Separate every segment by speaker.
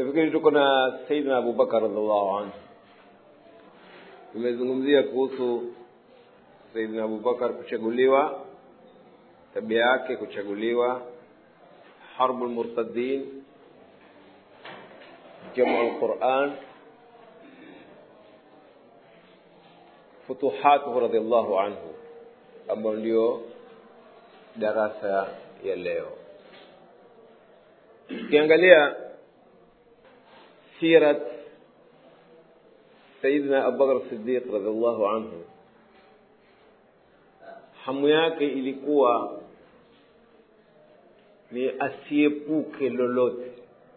Speaker 1: nafikiri tuko na saidina abubakar radiallahu anhu tumezungumzia kuhusu saidina abubakar kuchaguliwa tabia yake kuchaguliwa harbu lmurtadin jamu lquran futuhatuhu radiallahu anhu ambayo ndio darasa ya leo ukiangalia sirat sayidina abubakar sidiq radiallahu anhu hamu yake ilikuwa ni asiepuke lolote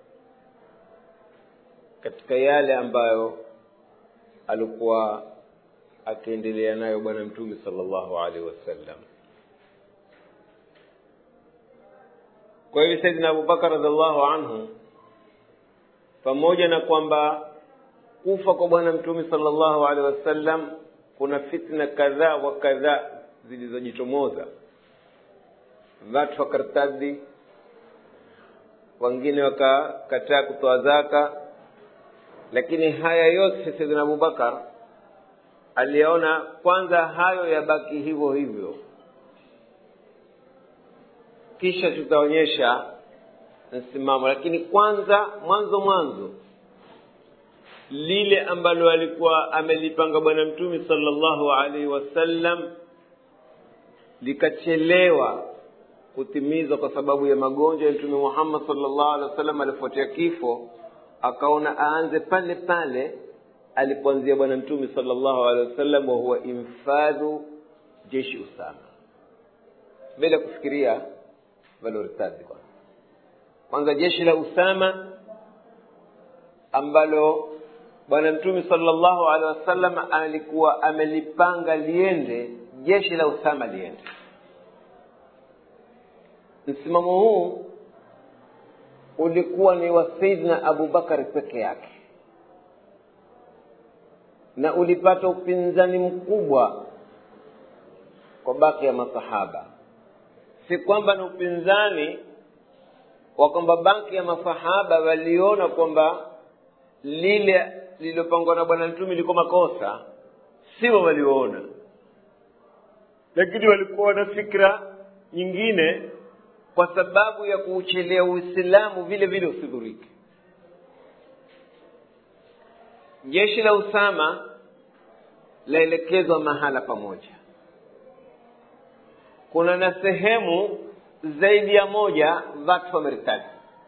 Speaker 1: katika yale ambayo alikuwa akiendelea nayo bwana mtume sallallahu alaihi wasallam kwa hivyo saidina abubakar radiallahu anhu pamoja na kwamba kufa kwa bwana mtume sallallahu alaihi wasallam kuna fitna kadhaa wa kadhaa zilizojitomoza watu wakartadi wengine wakakataa kutoa zaka lakini haya yote saidina abubakar aliona kwanza hayo yabaki hivyo hivyo kisha tutaonyesha msimamo lakini kwanza mwanzo mwanzo lile ambalo alikuwa amelipanga bwana mtume sallallahu alaihi wasallam likachelewa kutimizwa kwa sababu ya magonjwa ya mtume muhammad sallallahu alaihi wasallam alifuatia kifo akaona aanze pale pale alipoanzia bwana mtume sallallahu alaihi wasallam wa huwa infadhu jeshi usama bila kufikiria valoritadi kwanza kwanza jeshi la usama ambalo bwana mtume sallallahu alaihi wasallam alikuwa amelipanga liende jeshi la usama liende msimamo huu ulikuwa ni wa saidna abubakar peke yake na ulipata upinzani mkubwa kwa baki ya masahaba si kwamba ni upinzani wa kwamba baki ya masahaba waliona kwamba lile lililopangwa na bwana mtume liko makosa sio walioona lakini walikuwa na fikra nyingine kwa sababu ya kuuchelea uislamu vile vile usidhurike jeshi la usama laelekezwa mahala pamoja kuna na sehemu zaidi ya moja watu wamertadi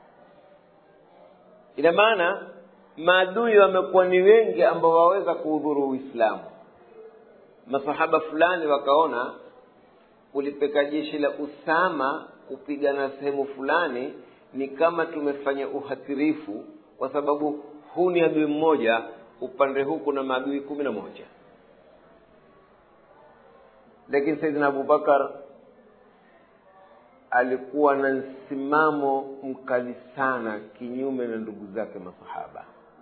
Speaker 1: ina maana maadui wamekuwa ni wengi ambao waweza kuhudhuru uislamu masahaba fulani wakaona kulipeka jeshi la usama kupigana sehemu fulani ni kama tumefanya uhatirifu kwa sababu huu ni adui mmoja upande huu kuna maadui kumi na moja lakini saidina abubakar alikuwa na msimamo mkali sana kinyume na ndugu zake masahaba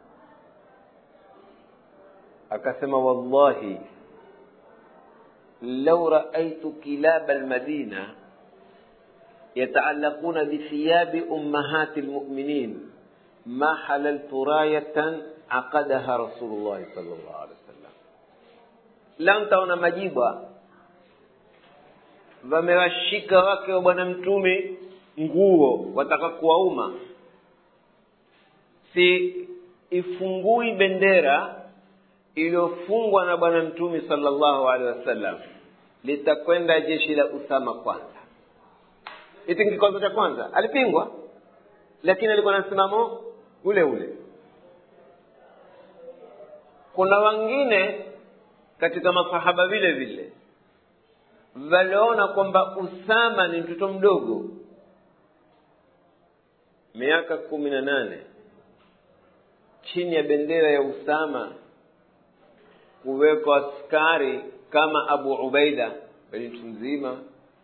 Speaker 1: akasema wallahi lau raaitu kilaba lmadina yataallaquna bithiyabi ummahati lmuminin ma halaltu rayatan aqadaha rasulullahi sal llahu alehi wasallam la ntaona majibwa wamewashika wake wa bwana mtume nguo wataka kuwauma si ifungui bendera iliyofungwa na bwana mtume sallallahu alaihi wasallam litakwenda jeshi la usama kwanza hiti kikwazo cha kwanza alipingwa lakini alikuwa na msimamo ule ule kuna wengine katika masahaba vile vile waliona kwamba usama ni mtoto mdogo miaka kumi na nane chini ya bendera ya usama kuwekwa askari kama abu ubaida bali mtu mzima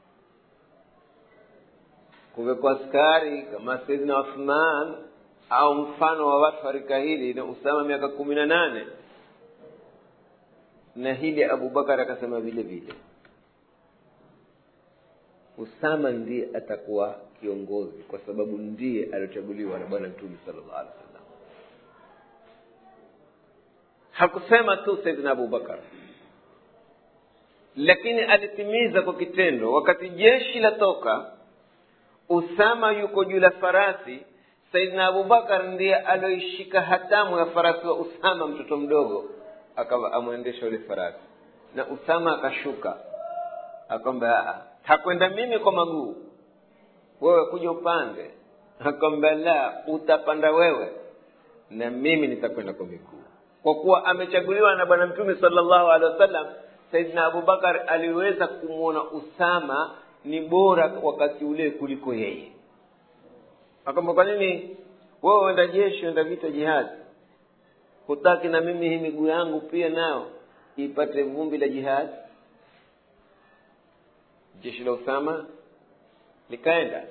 Speaker 1: kuwekwa askari kama saidina uthman au mfano wa watu wa rika hili na usama miaka kumi na nane na hili abubakar akasema vile vile usama ndiye atakuwa kiongozi kwa sababu ndiye aliochaguliwa na bwana mtume sallallahu alaihi wasallam hakusema tu saidina abubakar lakini alitimiza kwa kitendo wakati jeshi latoka usama yuko juu la farasi saidina abubakar ndiye alioishika hatamu ya farasi wa usama mtoto mdogo akawa amwendesha ule farasi na usama akashuka akwamba hakwenda mimi kwa maguu wewe kuja upande akwamba la utapanda wewe na mimi nitakwenda kwa miguu kwa kuwa amechaguliwa na bwana mtume salllahu alehi wasallam saidina abubakar aliweza kumwona usama ni bora wakati ule kuliko yeye akwamba kwa nini wewe uenda jeshi uenda vita jihadi hutaki na mimi hii miguu yangu pia nayo ipate vumbi la jihadi jeshi la usama likaenda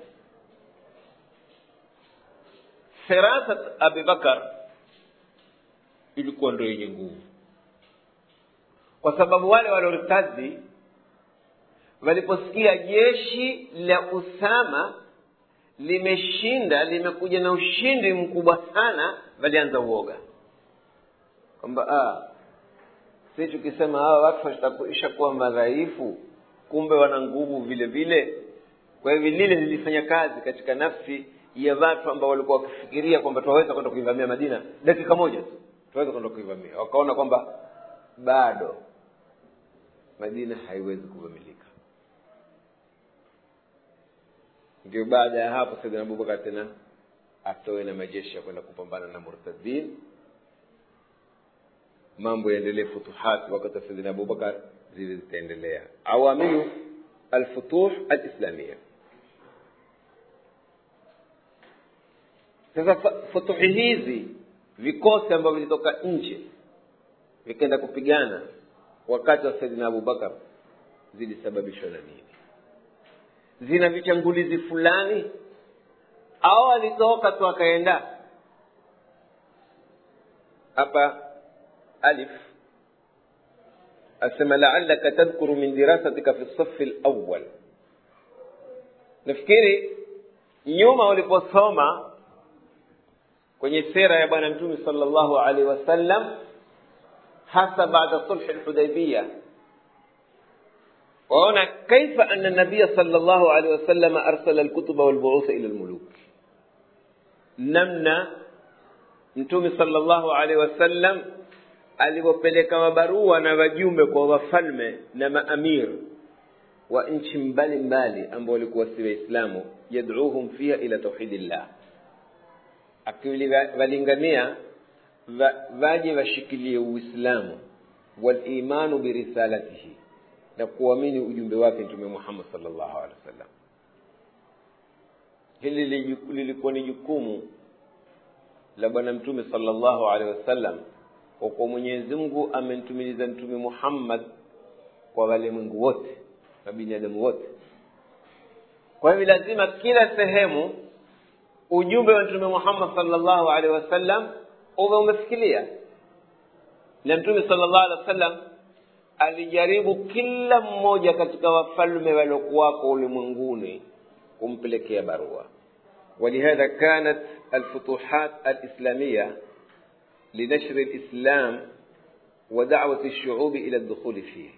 Speaker 1: firasat abubakar ilikuwa ndo yenye nguvu kwa sababu wale walioritazi waliposikia jeshi la usama limeshinda limekuja na ushindi mkubwa sana walianza uoga kwamba si tukisema hawa watu watakuisha kuwa madhaifu kumbe wana nguvu vile vile kwa hivyo lile lilifanya kazi katika nafsi ya watu ambao walikuwa wakifikiria kwamba tunaweza kwenda kuivamia madina dakika moja tu tunaweza kwenda kuivamia wakaona kwamba bado madina haiwezi kuvamilika ndio baada ya hapo saidina abubakar tena atoe na majeshi ya kwenda kupambana na murtadin mambo yaendelee futuhat wakati wa saidina abubakar zile zitaendelea awamilu alfutuh alislamia sasa futuhi hizi vikosi ambavyo vilitoka nje vikaenda kupigana wakati wa saidina abubakar zilisababishwa na nini zina vichangulizi fulani au alitoka tu akaenda hapa alif asema laalaka tadhkuru min dirasatika fi safi lawal nafikiri nyuma uliposoma kwenye sera ya bwana mtume sala llahu alaihi wasallam hasa baada sulhi lhudaibiya waona kaifa ana nabiya sala llahu alaihi wasallam arsala lkutuba walbuutha ila lmuluk namna mtume sala llahu alaihi wasallam alivyopeleka mabarua na wajumbe kwa wafalme na maamir wa nchi mbalimbali ambao walikuwa si waislamu yadcuhum fiha ila tauhidillah akiwalingania waje washikilie uislamu walimanu birisalatihi na kuamini ujumbe wake mtume muhammad salllahu alehi wasallam hili lilikuwa ni jukumu la bwana mtume salllahu alehi wasallam kwa kuwa mwenyezi mungu amemtumiliza mtume muhammad kwa walimwengu wote na binadamu wote kwa hivyo lazima kila sehemu ujumbe wa mtume muhammad salllahu alehi wasallam uwe umefikilia na mtume salllahu alehi wasallam alijaribu kila mmoja katika wafalme waliokuwako ulimwenguni kumpelekea barua ولهذا كانت الفتوحات الإسلامية لنشر الإسلام ودعوة الشعوب إلى الدخول فيه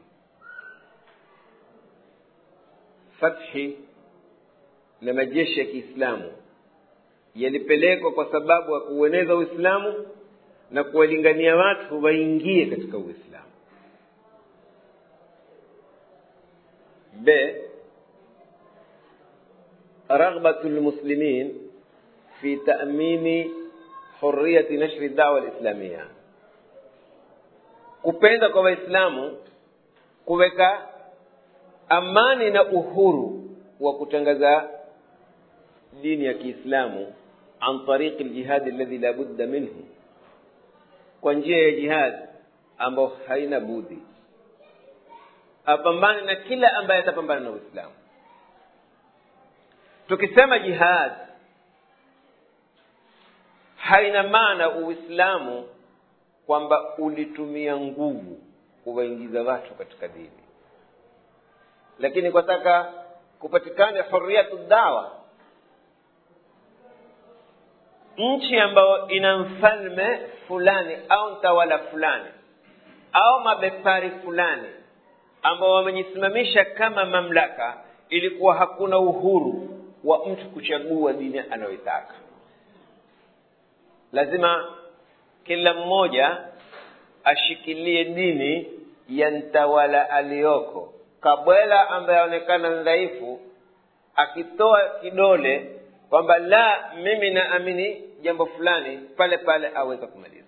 Speaker 1: فتح na majeshi ya kiislamu yalipelekwa kwa sababu ya kuueneza uislamu na kuwalingania watu waingie katika uislamu b رغبة المسلمين في تأمين حرية نشر الدعوة الإسلامية kupenda kwa waislamu kuweka amani na uhuru wa kutangaza dini ya kiislamu an tariqi ljihadi alladhi la budda minhu kwa njia ya jihad ambayo haina budi apambane na kila ambaye atapambana na uislamu tukisema jihad haina maana uislamu kwamba ulitumia nguvu kuwaingiza watu katika dini lakini kwataka kupatikane huriyatu dawa nchi ambayo ina mfalme fulani au mtawala fulani au mabepari fulani ambao wamejisimamisha kama mamlaka ilikuwa hakuna uhuru wa mtu kuchagua dini anayoitaka lazima kila mmoja ashikilie dini ya mtawala aliyoko kabwela ambaye aonekana dhaifu akitoa kidole kwamba la mimi naamini jambo fulani pale pale aweza kumaliza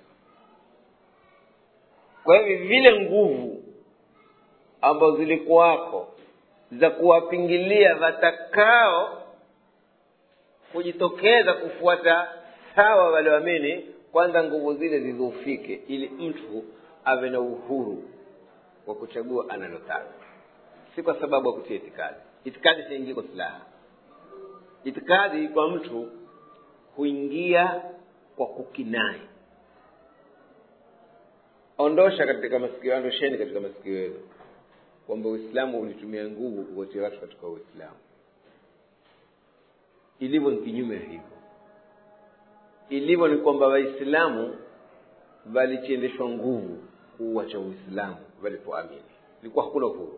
Speaker 1: kwa hivyo vile nguvu ambazo zilikuwako za kuwapingilia watakao kujitokeza kufuata sawa walioamini kwanza nguvu zile zidhoofike ili mtu awe na uhuru wa kuchagua analotaka si kwa sababu ya kutia itikadi itikadi siingii kwa silaha itikadi kwa mtu huingia kwa kukinai ondosha katika masikio ondosheni katika masikio yenu kwamba uislamu ulitumia nguvu kuwatia watu katika uislamu ilivyo ni kinyume hivyo ilivyo ni kwamba waislamu walichiendeshwa nguvu kuuacha uislamu walipoamini ilikuwa hakuna uhuru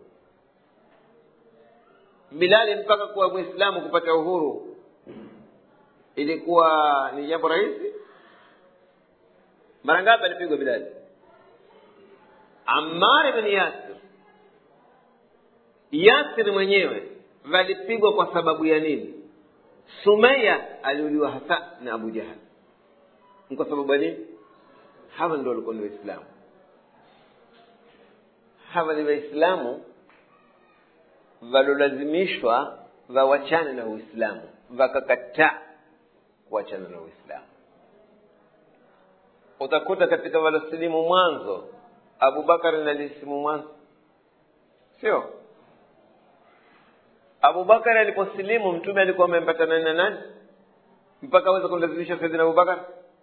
Speaker 1: bilali mpaka kuwa mwislamu kupata uhuru ilikuwa ni jambo rahisi mara ngapi alipigwa bilali amar ibn yasir yasir mwenyewe walipigwa kwa sababu ya nini sumaya aliuliwa hasa na abu jahal ni kwa sababu ya nini hawa ndio walikuwa ni waislamu hawa ni waislamu walolazimishwa wawachane na uislamu wakakataa kuachana na uislamu utakuta katika walosilimu mwanzo abubakari nalisilimu mwanzo sio abubakari aliposilimu mtume alikuwa amempatana na nani mpaka aweza kumlazimisha saidina abubakar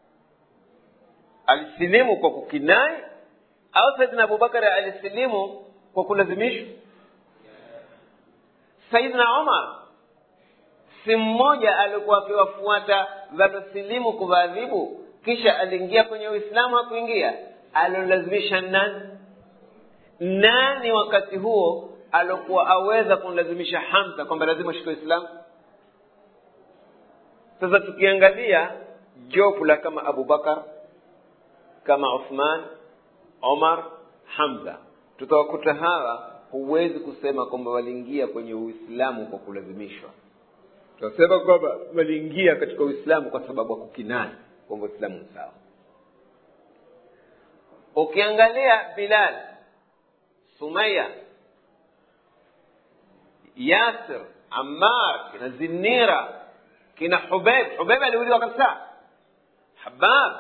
Speaker 1: alisilimu kwa kukinai au saidina abubakari alisilimu kwa kulazimishwa saidina umar si mmoja alikuwa akiwafuata walosilimu kuwaadhibu kisha aliingia kwenye uislamu hakuingia alolazimisha nani nani wakati huo alokuwa aweza kumlazimisha hamza kwamba lazima ushike uislamu sasa tukiangalia jopu la kama abubakar kama uthman omar hamza tutawakuta hawa huwezi kusema kwamba waliingia kwenye uislamu kwa kulazimishwa tunasema kwamba waliingia katika uislamu kwa sababu ya kukinai kwamba uislamu ni sawa ukiangalia bilal sumaya yasir ammar kina zinira kina hubeib hubeib aliuliwa kabisa habab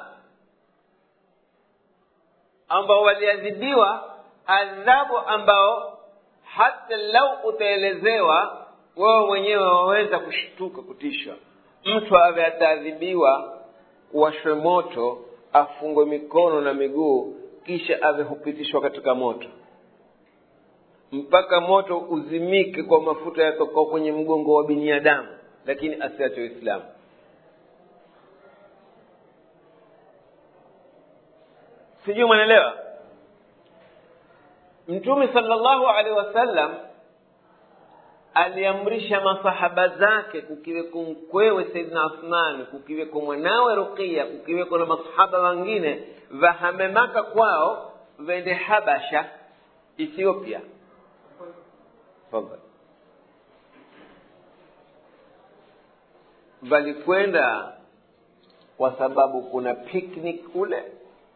Speaker 1: ambao waliadhibiwa adhabu ambao hata lau utaelezewa wewe mwenyewe waweza kushtuka kutisha mtu awe ataadhibiwa kuwashwe moto afungwe mikono na miguu kisha awe hupitishwa katika moto mpaka moto uzimike kwa mafuta yatokao kwenye mgongo wa binadamu lakini asiache uislamu sijui mwanaelewa mtume salllahu alehi wasallam aliamrisha masahaba zake kukiweko mkwewe saidina uthmani kukiweko mwanawe ruqia kukiweko na masahaba wengine vahame maka kwao vende habasha ethiopia Fadhali. walikwenda kwa sababu kuna picnic kule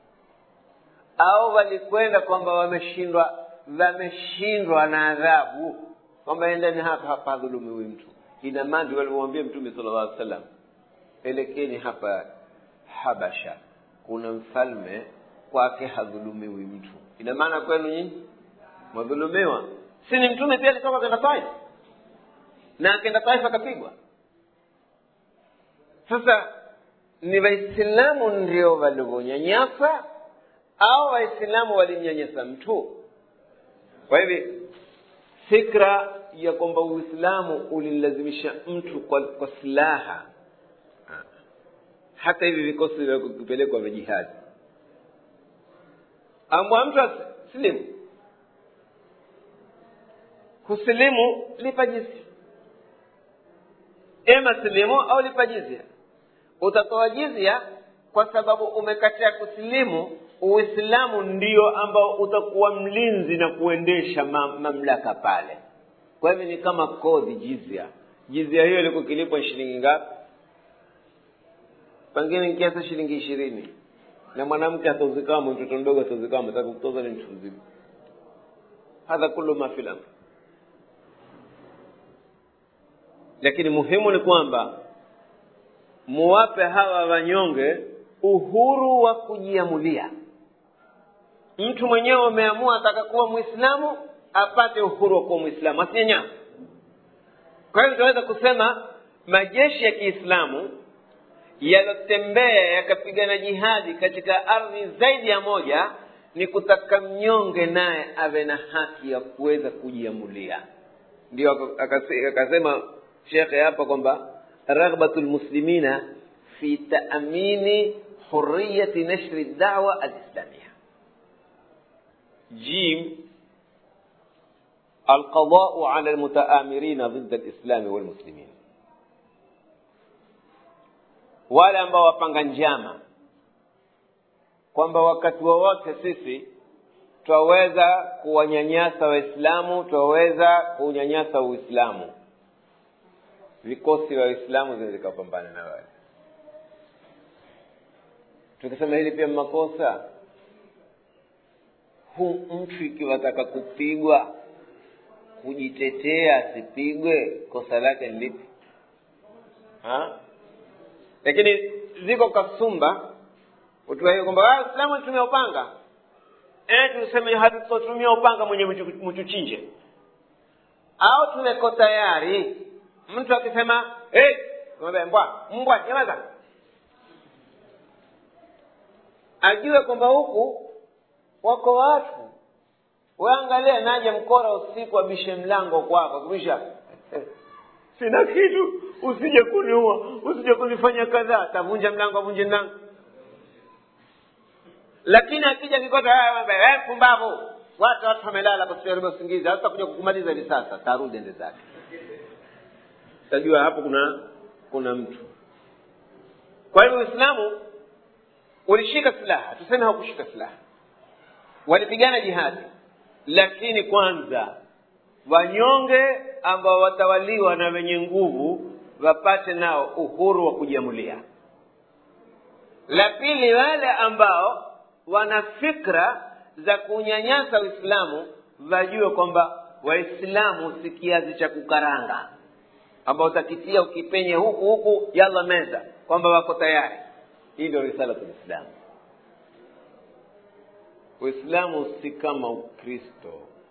Speaker 1: au walikwenda kwamba wameshindwa wameshindwa na adhabu kwamba endeni hapa hapa hadhulumiwi mtu ina maana ndio walimwambia mtume sala llah alih sallam elekeni hapa habasha kuna mfalme kwake hadhulumiwi mtu ina maana kwenu nyinyi mwadhulumiwa si ni mtume pia alitoka akenda taif na akenda taif akapigwa sasa ni waislamu ndio walivyonyanyasa au waislamu walimnyanyasa mtu kwa hivi fikra ya kwamba uislamu ulilazimisha mtu kwa, kwa silaha hata hivi vikosi vya kupelekwa vya jihadi ambwa mtu silimu kusilimu lipa jizia ema silimu au lipa jizia utatoa jizia kwa sababu umekataa kusilimu uislamu ndio ambao utakuwa mlinzi na kuendesha mam, mamlaka pale kwa hivyo ni kama kodi jizia jizia hiyo ilikuwa kilipwa shilingi ngapi pengine kiasi shilingi ishirini na mwanamke atauzikama mtoto mdogo atauzikama taka kutoza ni mtu mzima hadha kullu ma fil amr lakini muhimu ni kwamba muwape hawa wanyonge uhuru wa kujiamulia mtu mwenyewe ameamua ataka kuwa mwislamu apate uhuru wa kuwa mwislamu asinyanyama kwa hiyo tunaweza kusema majeshi ya kiislamu yalotembea yakapigana jihadi katika ardhi zaidi ya moja ni kutaka mnyonge naye awe na haki ya kuweza kujiamulia ndio akasema shekhe hapa kwamba raghbatu lmuslimina fi taamini huriyati nashri dawa alislamia jim القضاء على المتآمرين ضد الإسلام والمسلمين wale ambao wapanga njama kwamba wakati wowote sisi twaweza kuwanyanyasa waislamu twaweza kuunyanyasa uislamu vikosi vya waislamu zinaweza zikapambana na wale tukisema hili pia makosa huu mtu ikiwataka kupigwa kujitetea asipigwe kosa lake ni lipi lakini ziko kasumba utua hiyo kwamba waislamu tumia upanga e, tuseme hatutotumia upanga mwenye mtuchinje au tumeko tayari mtu akisema hey, mbwa mbwa nyamaza ajue kwamba huku wako watu waangalia naje mkora usiku abishe mlango kwako kubisha sina kitu usije kuniua usije kunifanya kadhaa atavunja mlango avunje mlango lakini akija kikota pumbavu watu watu wamelala basiaribu usingizi hata kuja kukumaliza hivi sasa tarudi ende zake tajua hapo kuna kuna mtu kwa hivyo uislamu ulishika silaha tuseme hawakushika silaha walipigana jihadi lakini kwanza wanyonge ambao watawaliwa na wenye nguvu wapate nao uhuru wa kujiamulia la pili wale ambao wana fikra za kunyanyasa uislamu wajue kwamba waislamu si kiazi cha kukaranga ambao utakitia ukipenye huku huku yalla meza kwamba wako tayari hii ndio risalatu lislamu uislamu si kama ukristo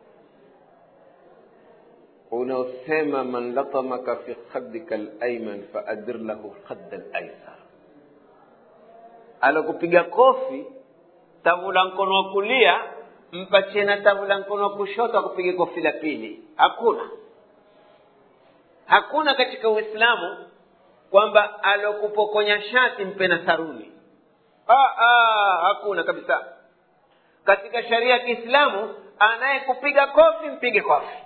Speaker 1: unaosema man latamaka fi khaddika laiman faadir lahu khadda laisar alokupiga kofi tavula mkono wa kulia mpatie na tavula mkono wa kushoto akupige kofi la pili hakuna hakuna katika uislamu kwamba alokupokonya shati mpe na saruni ah, ah, hakuna kabisa katika sharia ya kiislamu anayekupiga kofi mpige kofi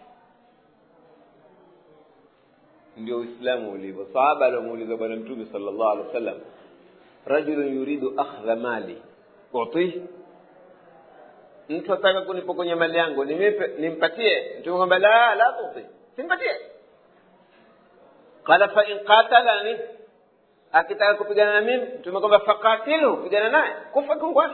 Speaker 1: ndio uislamu ulivyo sahaba aliomuuliza bwana mtume sala llahu alehi wa sallam rajulun yuridu akhdha mali utihi mtu ataka kunipokonya mali yangu nimipe nimpatie mtume kwamba la la tuti simpatie qala fa in qatalani akitaka kupigana na mimi mtume kwamba faqatilu pigana naye kufa kungwana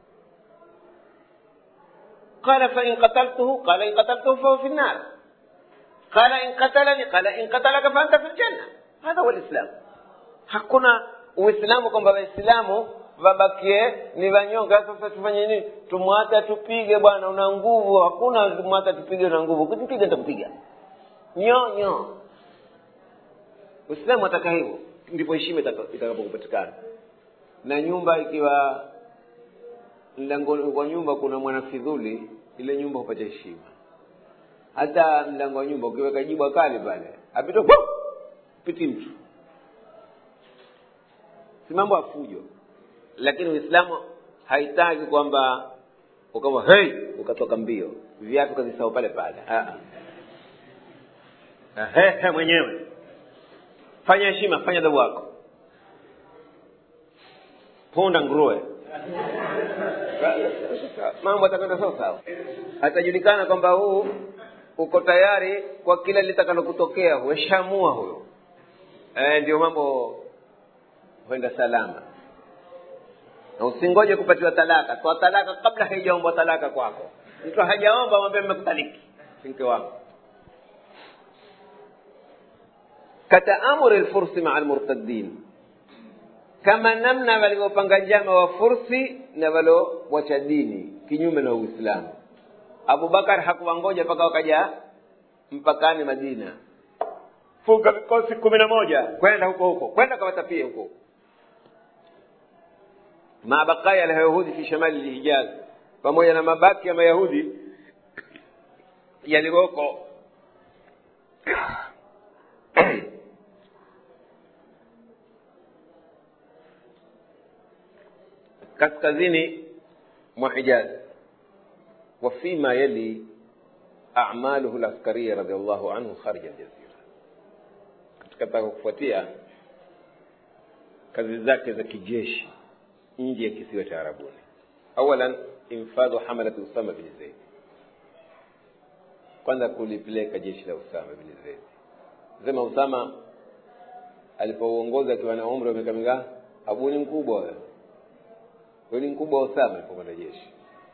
Speaker 1: قال فإن قتلته قال إن قتلته فهو في النار قال إن قتلني قال إن قتلك فأنت في الجنة هذا هو الإسلام hakuna uislamu kwamba waislamu wabakie ni wanyonga sasa tufanye nini tumwata tupige bwana una nguvu hakuna tumwata tupige una nguvu ukitupiga nitakupiga nyonyo uislamu ataka hivyo ndipo heshima itakapokupatikana na nyumba ikiwa mlango wa nyumba kuna mwanafidhuli ile nyumba hupata heshima hata mlango wa nyumba ukiweka jibwa kali pale apita piti mtu si mambo ya fujo lakini uislamu haitaki kwamba ukawa hey ukatoka mbio viatu kazisahau pale pale Ah, ah. He, he mwenyewe fanya heshima fanya adabu wako punda nguruwe mambo atakwenda sawa sawa atajulikana kwamba huu uko tayari kwa kila litakalo kutokea hueshamua huyo e, ndio mambo huenda salama na usingoje kupatiwa talaka toa talaka kabla haijaombwa talaka kwako mtu hajaomba mwambie mmekutaliki mke wangu kataamuri lfursi maa lmurtadin kama namna walivyopanga njama wa fursi na waliowacha dini kinyume na uislamu abubakar hakuwangoja mpaka wakaja mpakani madina funga vikosi kumi na moja kwenda huko huko kwenda kawatapie huko ma bakaya alyahudi fi shamali lhijaz pamoja na mabaki ya mayahudi yaliyoko kaskazini mwa hijaz وفيما يلي أعماله العسكرية رضي الله عنه خارج الجزيرة katika kufuatia kazi zake za kijeshi nje ya kisiwa cha arabuni awalan infadhu hamalati usama bin zaid kwanza kulipeleka jeshi la usama bin zaid sema usama alipouongoza akiwa na umri wa miaka mingapi abu ni mkubwa wewe wewe ni mkubwa wa usama alipokwenda jeshi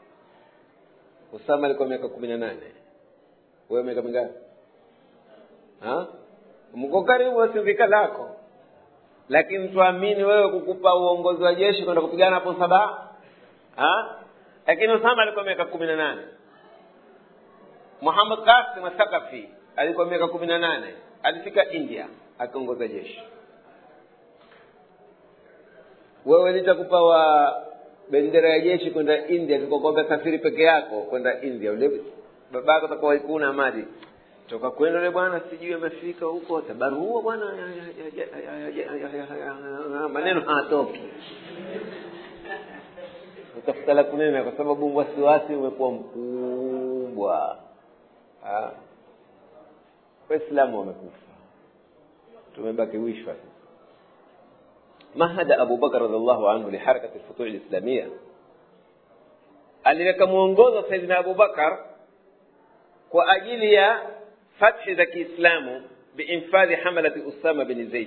Speaker 1: usama alikuwa miaka kumi na nane wewe miaka mingapi Ha? mko karibu wasivika lako lakini tuamini wewe kukupa uongozi wa jeshi kwenda kupigana hapo saba Ha? lakini usama alikuwa miaka kumi na nane muhammad kasim athakafi alikuwa miaka kumi na nane alifika india akiongoza jeshi wewe litakupa wa bendera ya jeshi kwenda india tukakwambia safiri peke yako kwenda india ule babako atakuwa ikuna madi toka kwenda ule bwana sijui amefika huko tabarua bwana maneno hatoki utafuta la kunena kwa sababu wasiwasi umekuwa mkubwa waislamu wamekufa tumebaki wishwa sasa مهد أبو بكر رضي الله عنه لحركة الفتوح الإسلامية aliweka mwongozo saidina abubakar kwa ajili ya fathi za kiislamu biinfadhi hamalati usama bin zaid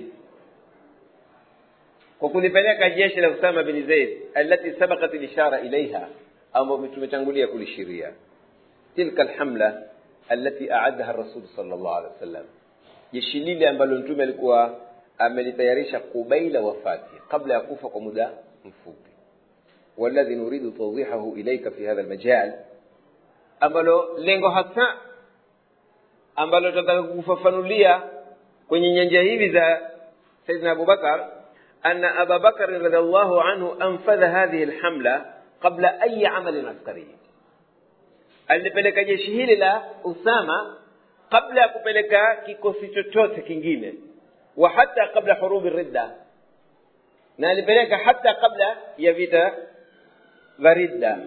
Speaker 1: kwa kulipeleka jeshi la usama bin zaid alati sabakat lishara ilaiha ambayo tumetangulia kulishiria tilka alhamla alati aadaha rasul sal llah alih wa sallam jeshi lile ambalo mtume alikuwa amelitayarisha kubaila wafati kabla ya kufa kwa muda mfupi والذي نريد توضيحه إليك في هذا المجال ambalo lengo hasa ambalo tunataka kufafanulia kwenye nyanja hivi za saidina abubakar ana aba bakari radiallahu anhu anfadha hadhihi lhamla qabla ayi amalin askari alipeleka jeshi hili la usama kabla ya kupeleka kikosi chochote kingine wa hata qabla hurubi ridda na alipeleka hata kabla ya vita vya ridda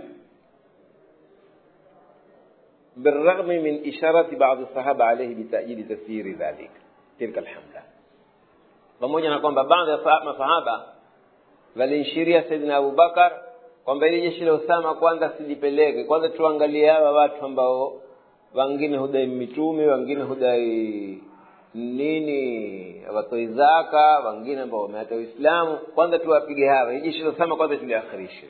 Speaker 1: بالرغم من إشارة بعض الصحابة عليه بتأييد تسيير ذلك تلك الحملة pamoja na kwamba baadhi ya masahaba walinshiria saidina abubakar kwamba ili jeshi la usama kwanza silipeleke kwanza tuangalie hawa watu ambao wengine hudai mitume wengine hudai nini watoi zaka wengine ambao wameata uislamu kwanza tuwapige hawa hii jeshi la usama kwanza tuliakhirishe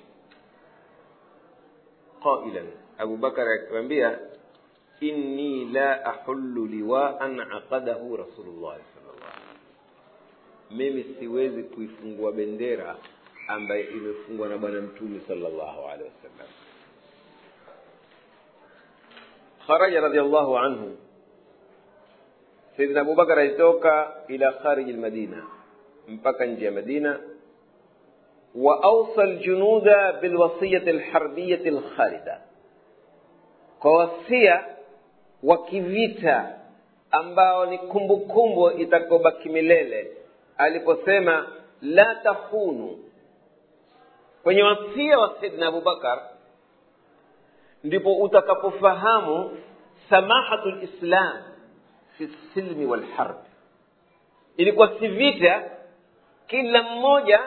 Speaker 1: qailan abubakar akiwambia inni la ahullu liwaan aqadahu rasulullahi sallallahu mimi siwezi kuifungua bendera ambaye imefungwa na bwana mtume sallallahu alaihi wasallam kharaja radiallahu anhu saidina abubakar alitoka ila khariji lmadina mpaka nje ya madina واوصى الجنود بالوصيه الحربيه الخالده kwa wasia wa kivita ambao ni kumbukumbu itakobaki milele aliposema la takhunu kwenye wasia wa saidna abubakar ndipo utakapofahamu samahatu lislam fi silmi walharb ilikuwa si vita kila mmoja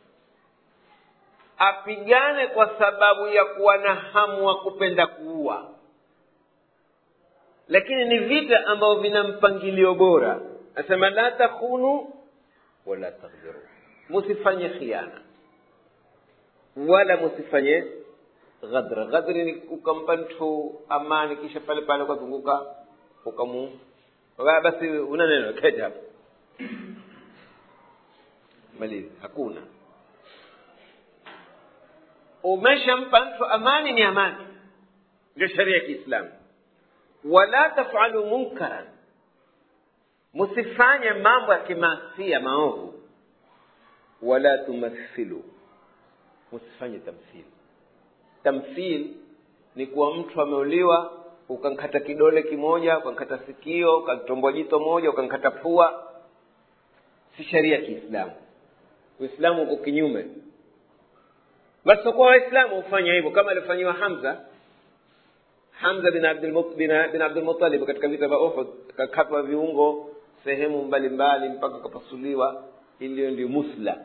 Speaker 1: apigane kwa sababu ya kuwa na hamu wa kupenda kuua lakini ni vita ambavyo vina mpangilio bora asema la takhunu wala taghdhiru musifanye khiana wala musifanye ghadra ghadri ni ukampa mtu amani kisha pale pale ukazunguka ukamu Waka basi una neno keti hapo malizi hakuna umeshampa mtu amani ni amani ndio sheria ya kiislamu wala tafalu munkaran msifanye mambo ya kimasia maovu wala tumathilu msifanye tamthili tamthil ni kuwa mtu ameuliwa ukankata kidole kimoja ukankata sikio ukantombwa jito moja ukankata pua si sheria ya kiislamu uislamu uko kinyume basi kwa waislamu hufanya hivyo kama alifanywa hamza hamza bin Abdul- bin- bin abdulmutalib katika vita vya uhud kakatwa viungo sehemu mbalimbali mpaka kapasuliwa iliyo ndio musla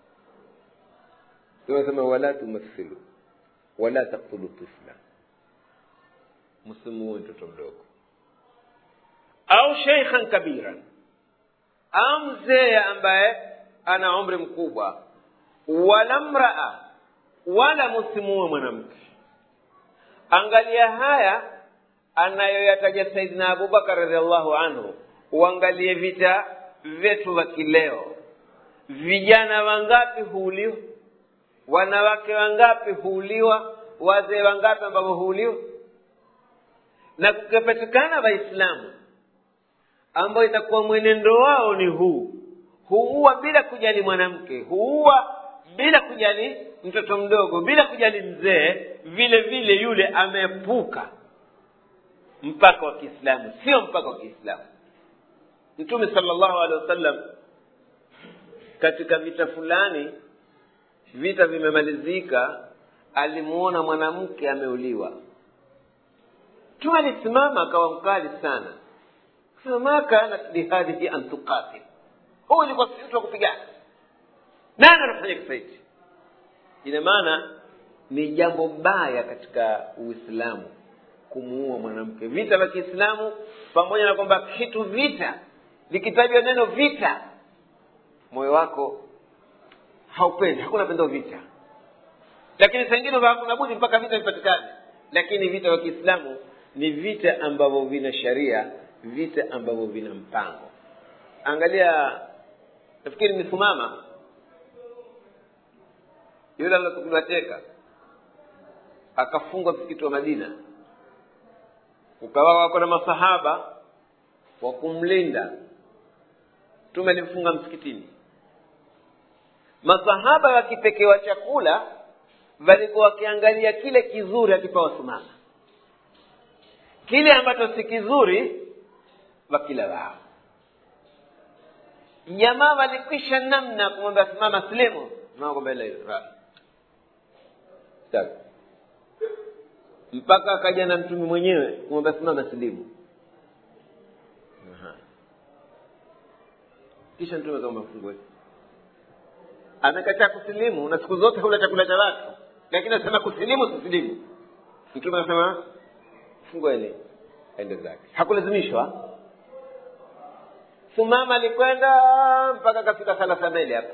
Speaker 1: tunasema wala tumathilu wala taktulu tifla msimuue mtoto mdogo au sheikhan kabiran au mzee ambaye ana umri mkubwa wala mraa wala msimuue mwanamke angalia haya anayoyataja saidina abubakar radiallahu anhu uangalie vita vyetu vya kileo vijana wangapi huuliwa wanawake wangapi huuliwa wazee wangapi ambavyo huuliwa na kukapatikana waislamu ambao itakuwa mwenendo wao ni huu huua bila kujali mwanamke huua bila kujali mtoto mdogo bila kujali mzee vile vile yule ameepuka mpaka wa kiislamu sio mpaka wa kiislamu mtume salllahu alehi wasallam katika vita fulani vita vimemalizika alimuona mwanamke ameuliwa tu alisimama akawa mkali sana sema ma kanat lihadhihi an tuqatil huyu ilikuwa si mtu wa kupigana nani anafanya kisa hichi ina maana ni jambo baya katika uislamu kumuua mwanamke vita vya kiislamu pamoja na kwamba kitu vita likitajwa neno vita moyo wako haupendi hakuna pendo vita lakini saa ingine hakuna budi mpaka vita vipatikane lakini vita vya kiislamu ni vita ambavyo vina sharia vita ambavyo vina mpango angalia nafikiri ni sumama yule alilochukuliwa teka akafungwa msikiti wa madina ukawa wako na masahaba wa kumlinda mtume alimfunga msikitini masahaba wakipekewa chakula walikuwa wakiangalia kile kizuri akipewa simama kile ambacho si kizuri wakila wao jamaa walikwisha namna kumwambia simama silimu mpaka akaja na mtume mwenyewe kumwambia simama silimu kisha mtume kama fungue amekataa kusilimu na siku zote hula chakula cha watu lakini anasema kusilimu sisilimu mtume anasema fungueni ende zake hakulazimishwa sumama alikwenda mpaka akafika thalathambeli hapa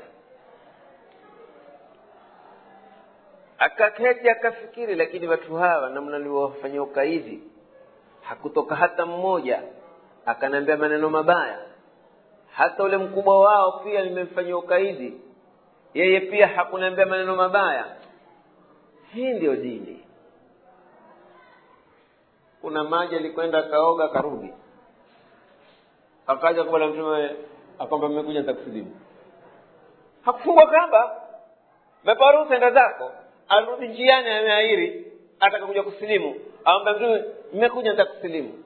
Speaker 1: akaketi akafikiri lakini watu hawa namna niliwafanyia ukaidi hakutoka hata mmoja akaniambia maneno mabaya hata ule mkubwa wao pia nimemfanyia ukaidi yeye pia hakuniambia maneno mabaya hii ndiyo dini kuna maji alikwenda akaoga akarudi akaja kwa bwana mtume akwamba mmekuja nitakusilimu hakufungwa kamba mepa ruhusa enda zako arudi njiani ameairi atakakuja kusilimu awamba mtume mmekuja nitakusilimu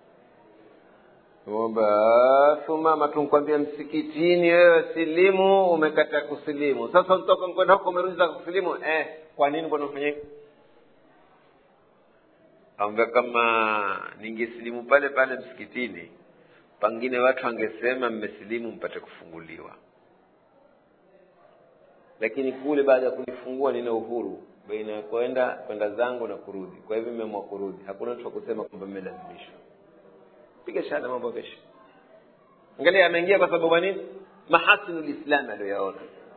Speaker 1: omba sumama tunkwambia msikitini wewe silimu umekata kusilimu sasa utoka kwenda huko umerudi za kusilimu eh kwa nini mbona ufanya hivyo anga kama ningesilimu pale pale msikitini pengine watu wangesema mmesilimu mpate kufunguliwa lakini kule baada ya kunifungua nina uhuru baina ya kwenda kwenda zangu na kurudi kwa hivyo imeamua kurudi hakuna mtu wa kusema kwamba mmelazimishwa piga shahada mambo kesho angalia ameingia kwa sababu ya nini mahasinu lislami aliyoyaona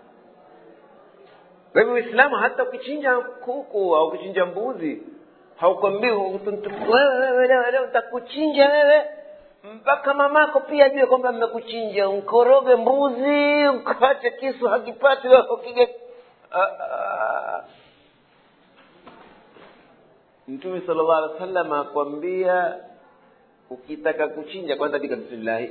Speaker 1: kwa hivyo uislamu hata ukichinja kuku au ukichinja mbuzi haukwambii wewe wewe leo leo nitakuchinja wewe mpaka mamako pia ajue kwamba mmekuchinja nkoroge mbuzi ukate kisu hakipati wewe ukige mtume sala llahu alih wa sallam akwambia ukitaka kuchinja kwanza pika bismillahi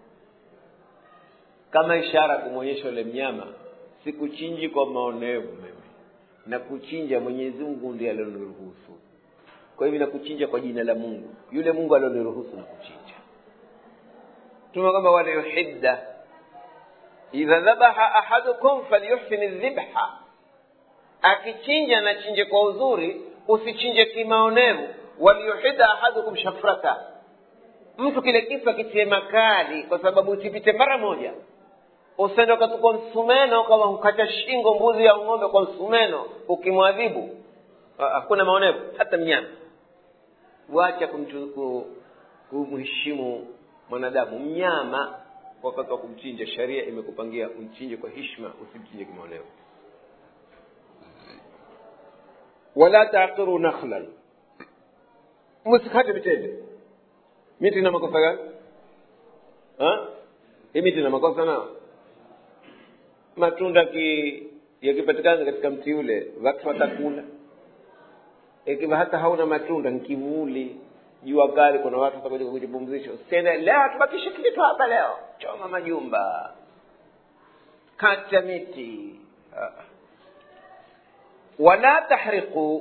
Speaker 1: kama ishara kumwonyesha ule mnyama sikuchinji kwa maonevu mimi na kuchinja mwenyezi mungu ndiye alioniruhusu kwa hivyo nakuchinja kwa jina la mungu yule mungu alioniruhusu na kuchinja tuma kwamba waliyuhidda idha dhabaha ahadukum falyuhsini dhibha akichinja na chinje kwa uzuri usichinje kimaonevu waliyuhidda ahadukum shafrata mtu kile kitu akitie makali kwa sababu usipite mara moja usende ukatukwa msumeno kama ukata shingo mbuzi au ng'ombe kwa msumeno ukimwadhibu hakuna maonevu hata mnyama wacha kumheshimu mwanadamu mnyama wakati wa kumchinja sharia imekupangia umchinje kwa hishma usimchinje kimaonevu wala taqiru nakhlan msikate mitende miti na makosa gani hii miti na makosa nao matunda ki yakipatikana katika mti ule watu watakula ikiwa hata hauna matunda ni kivuli jua kali kuna watu watakuja kujipumzisha usiende leo tubakishe kitu hapa leo choma majumba kata miti wala tahriqu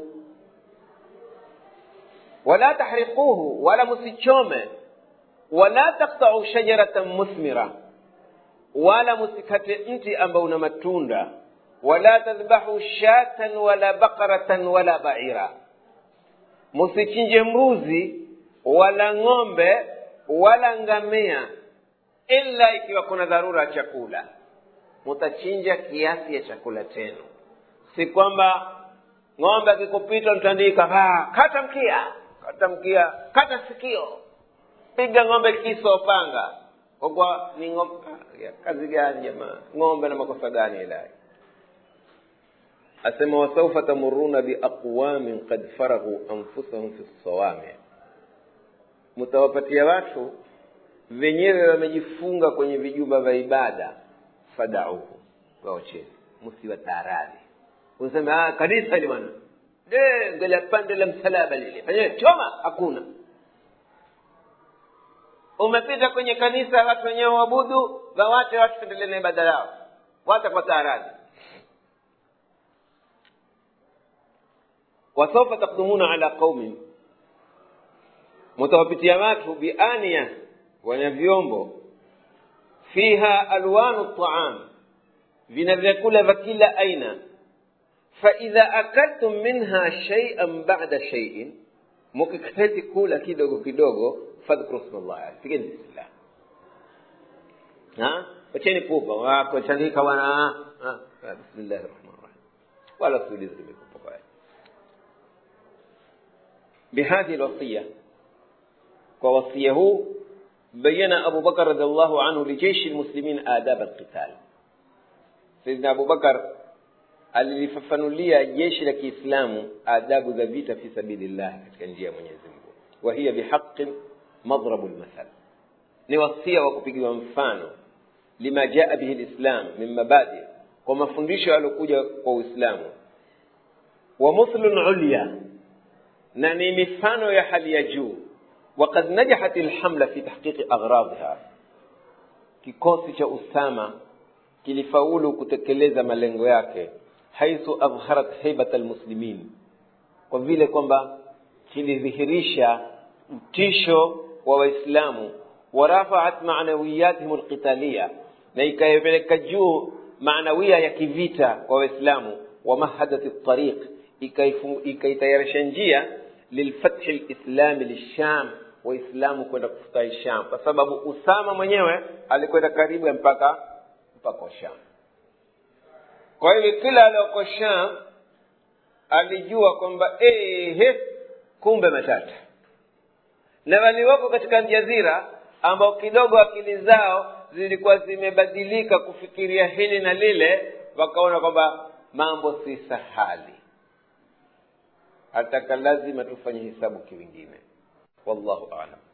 Speaker 1: wala tahriquhu wala msichome wala taktau shajaratan musmira wala msikate mti ambao una matunda wala tadhbahu shatan wala bakaratan wala baira msichinje mbuzi wala ng'ombe wala ngamia ila ikiwa kuna dharura ya chakula mutachinja kiasi ya chakula chenu si kwamba ng'ombe akikupita mtandika kata mkia kata mkia kata sikio piga ng'ombe kiso panga kwa kuwa ni ng'ombe kazi gani jamaa ng'ombe na makosa gani ilahi asema wasaufa tamuruna biaqwamin kad faraghu anfusahum fi lsawami mtawapatia watu wenyewe wamejifunga kwenye vijumba vya ibada fadauhu waocheni msiwataaradi useme kanisa li bwana ngela pande la msalaba lile fanyeni choma hakuna umepita kwenye kanisa watu wenyewe waabudu wawache watu endelee na ibada yao wacha kwa taaradi wasaufa takdumuna ala qaumin mutawapitia watu biania wana vyombo fiha alwanu taam vina vyakula vya kila aina faidha akaltum minha shaian bada shaiin mukiketi kula kidogo kidogo fadhkuru sma llah pigeni bismillah wacheni pupa wakochanika wana bismillahi rahmani rahim wala siulize limekupa kwaya بهذه الوصية ووصيه بين أبو بكر رضي الله عنه لجيش المسلمين آداب القتال سيدنا أبو بكر alilifafanulia jeshi la kiislamu adabu za vita fi sabilillah katika njia ya mwenyezi mungu wa hiya bihaqin madrabu lmathal ni wasia wa kupigiwa mfano lima jaa bihi lislam min mabadi kwa mafundisho yaliokuja kwa uislamu wa muthlun ulya na ni mifano ya hali ya juu وقد نجحت الحملة في تحقيق أغراضها kikosi cha usama kilifaulu kutekeleza malengo yake haithu adharat haibat almuslimin kwa vile kwamba kilidhihirisha utisho wa waislamu warafaat manawiyatihim alqitalia na ikayepeleka juu maanawia ya kivita kwa waislamu wamahadat tariq ikaitayarisha njia lilfathi lislami lisham waislamu kwenda kufutahi sham kwa sababu usama mwenyewe alikwenda karibu ya mpaka mpaka wa sham kwa hivyo kila alioko sham alijua kwamba ehe kumbe matata na waliwako katika jazira ambao kidogo akili zao zilikuwa zimebadilika kufikiria hili na lile wakaona kwamba mambo si sahali hataka lazima tufanye hisabu kiwingine wallahu alam